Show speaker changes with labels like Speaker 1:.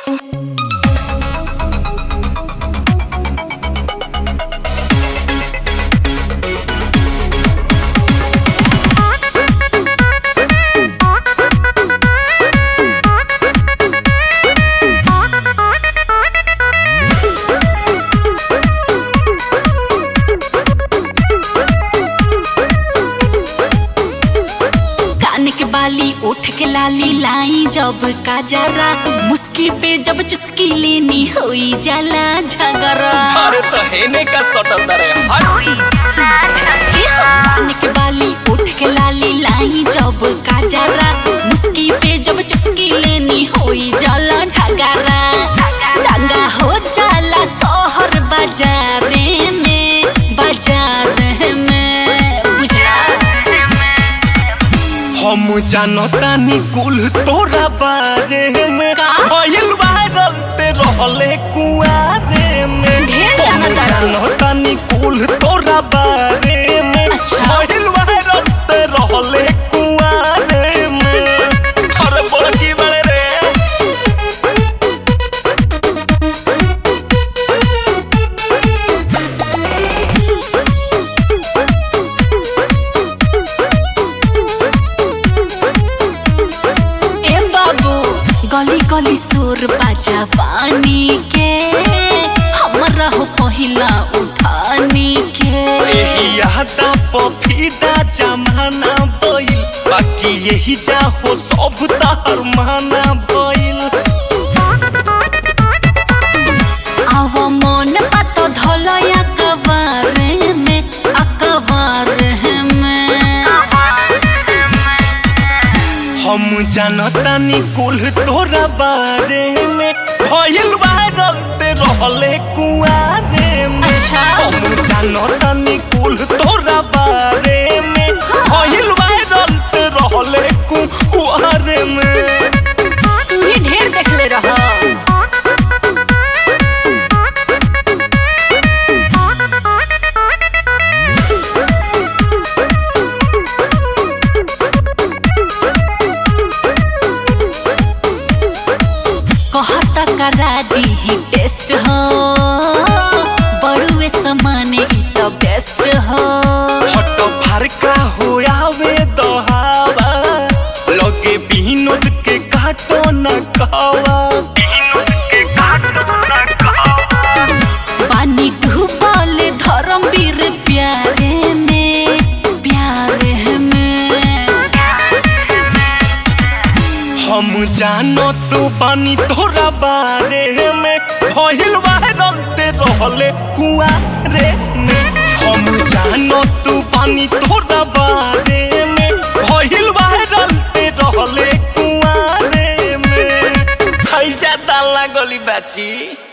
Speaker 1: कान के बाली उठ के लाली लाई जब काजरा मुस्की पे जब चुस्की लेनी होई जाला झगड़ा
Speaker 2: अरे तो हेने का सटत रे हट
Speaker 1: कान के बाली उठ के लाली लाई जब काजरा मुस्की पे जब चुस्की लेनी होई जाला झगड़ा दंगा हो जाला शहर बाजारे में बाजार में बुझला
Speaker 2: हम जानतानी कुल तोरा बारे में
Speaker 1: का?
Speaker 2: भइल वायरल ते रहले कुआरे में
Speaker 1: ढेर
Speaker 2: हम
Speaker 1: जानता रही।
Speaker 2: जानतानी कुल तोरा बारे में
Speaker 1: अच्छा।
Speaker 2: भइल वायरल ते रहले कुआरे में अरे बड़की बड़े रे
Speaker 1: ए बाबू गली गली सुर बाजा पानी के हमरा हो पहिला उठानी के
Speaker 2: एही यादा पफीदा जमाना भइल बाकी यही जा हो सब तार माना भइल
Speaker 1: आव मन बात धलया कबार में अकबार में
Speaker 2: हम जानतानी कुल तोरा बारे में भइल वायरल ते रहले कुआरे में
Speaker 1: अच्छा।
Speaker 2: हम जानतानी कुल तोरा बारे में भइल वायरल ते रहले कुआरे में
Speaker 1: तू ही ढेर देखले रह कहता करा दी टेस्ट हो बड़ुए समाने ई तो बेस्ट हो
Speaker 2: हट फरका हो आवे दहावा लगे बिनोद के काटो न खावा
Speaker 1: पानी डूबल धर्मवीर प्यारे में प्यारे में
Speaker 2: हम जानो तू पानी तोरा बारे में भइल वायरल ते रहले कुआरे में हम जानो तू पानी तोरा बारे में भइल वायरल ते रहले कुआरे में खैजा दाला गली बाची